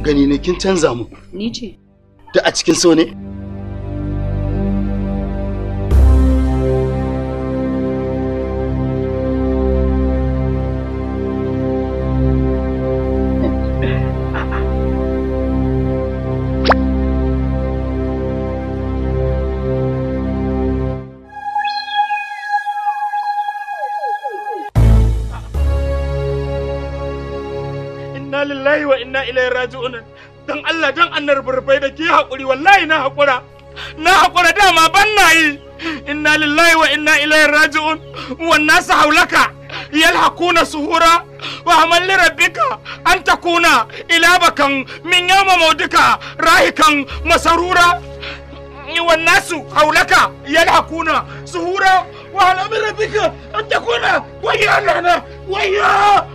gani ne kin canza mu Ni ce. da a cikin so ne inna lillahi wa inna ilaihi raji'un dan Allah dan annar burbai da ke hakuri wallahi na hakura na hakura dama ban na yi inna lillahi wa inna ilaihi raji'un wan nasu haulaka yalhaquna suhura wa amal li rabbika an takuna ilabakan min yawma maudika rahikan masarura wan nasu haulaka yalhaquna suhura wa amal li rabbika an takuna wayya lana wayya